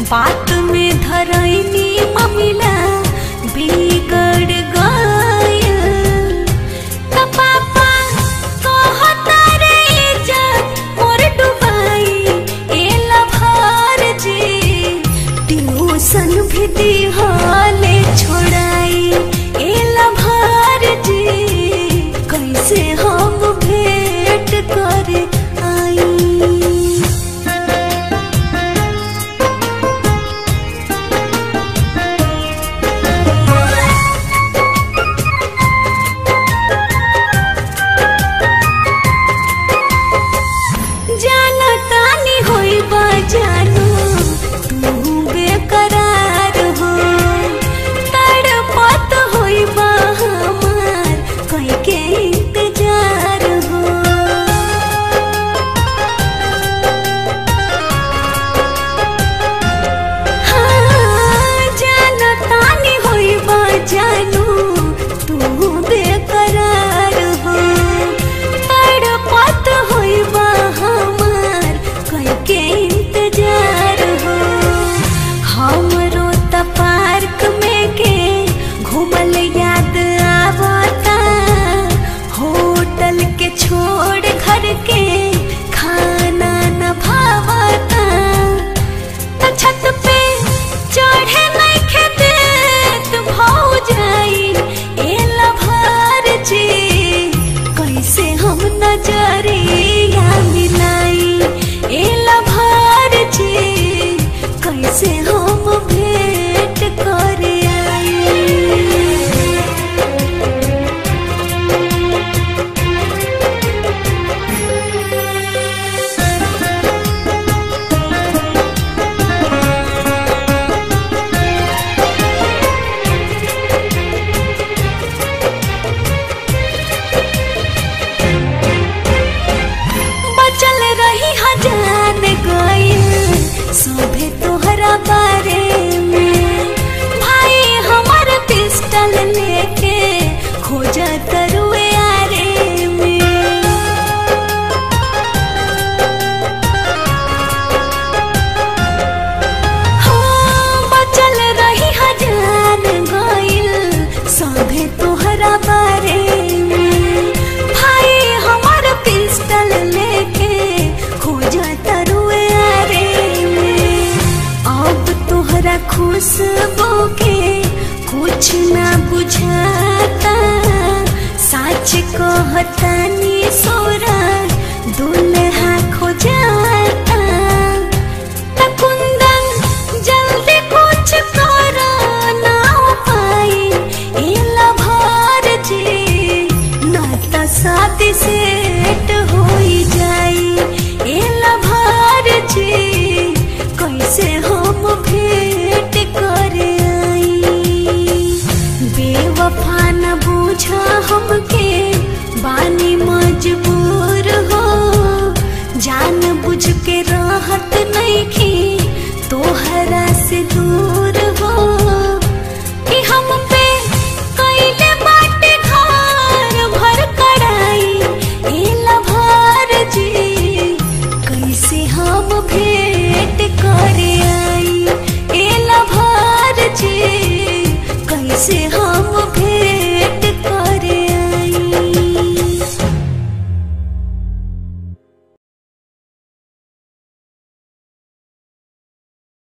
बात में धरैनी ममिला बिगड़ गया त पापा कहता रे इज्जत मोर डुबाई एला भार जी ट्यूशन भी दिहाले छोड़ाई एला भार जी कैसे हम भेंट कर आई जाना तानी होई बा जानू तू बेकरार हो तड़पत होई बा हमार कई के इंतजार हो हाँ, जाना तानी होई बा जानू तू बेकरार हो तड़पत होई बा हमार कई के इंतजार हो हमरो त पार्क में के घूमल याद आवता होटल के छोड़ घर के खाना न भावता त छत पे चढ़े नहीं खेते तू भाव जाई एला भार जी कैसे हम नजरिया मिलाई एला भार जी कैसे हम भेंट कर आई बचल रही हजान गइल सोभे तोहरा बारे में भाई हमर पिस्टल लेके खोजा तरुए आरे में हो बचल रही हजान गइल सोभे तोहरा बारे में भाई हमर पिस्टल लेके खोजा तरुए आरे में अब तोहरा खुशबू के कुछ ना बुझाता सच कहतानी सोरा दुल्हा